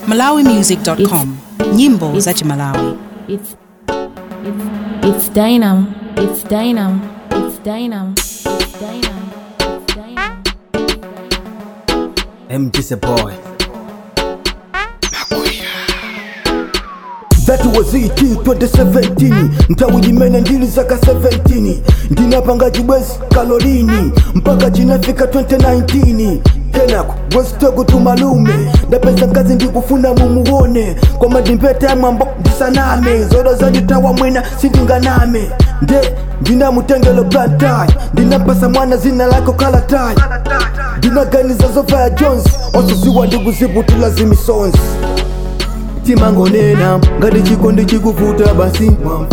malawimusic.com nyimbo za chimalawi It's it's it's Dynam. It's Dynam. It's Dynam. It's Dynam. It's Dynam. MG's a boy. That was it 2017 mtawujimene ndili zaka 17 ndinapanga jibwezi kalolini mpaka chinafika 2019 kenako bwesitogo tumalume ndapeza nkazi ndikufuna mumuone kwa madimpeta mwambo ndisaname zodo zaditawa mwina sindinganame nde ndinamutengelo plantai ndinampasa mwana zina lako kalatai ndinaganiza zova ya jones osuziwa ndikuziputula zimisonzi timangonena ngati chikondi chikuvuta basi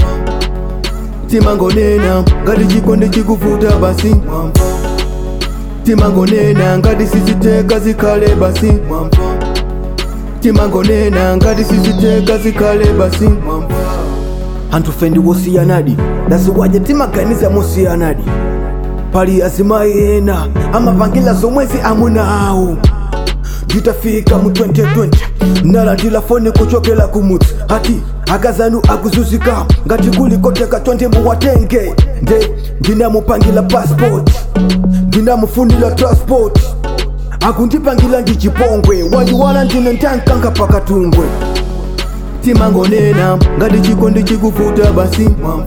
timangonena ngati chikondi chikuvuta basi timangonena ngati siziteka zikhale basi timangonena ngati siziteka zikhale basi anthu fe ndiwosiyanadi dasiwaje timaganiza mosiyanadi pali azimayi ena amapangila zomwezi amuna awo nditafika mu 2020 nalandila foni kuchokela kumutsi hati akazanu akuzuzika ngati kuli koteka 20 muwatenge nde ndinamupangila passport ndinamufunila transport akundipangila ndi chipongwe wandiwala ndine ntankanga pakatumbwe timangonena ngati chikondi chikuvuta basi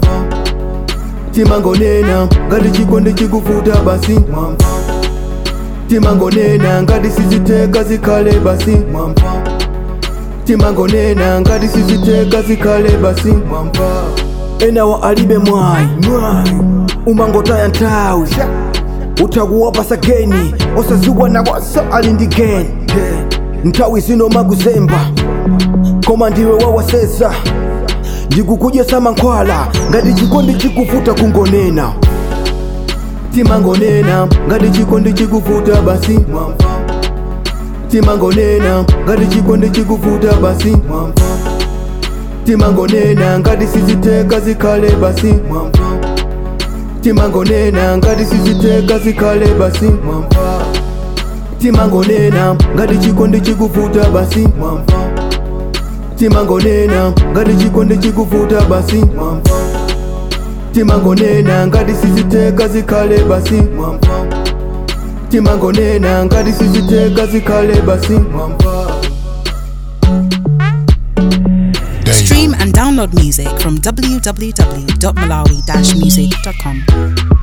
timangonena ngati chikondi chikuvuta basi timangonena ngati siziteka zikhale basi timangonena ngati siziteka zikhale basi enawa alibe mwayi umangotaya nthawi utakuwapasa geni osaziwa nawaso ali ndi geni nthawi zino makuzemba koma ndiwe wawaseza ndikukudyesa mankhwala ngati chikondi chikuvuta kungonena timangonena ngati chikondi chikuvuta basi timangonena ngati chikondi chikuvuta basi timangonena ngati siziteka zikhale basi timangonena ngati siziteka zikhale basi timangonena ngati chikondi chikuvuta basi timangonena ngati chikondi chikuvuta basi timangonena ngati siziteka zikhale basi timangonena ngati siziteka zikhale basi stream and download music from www.malawi-music.com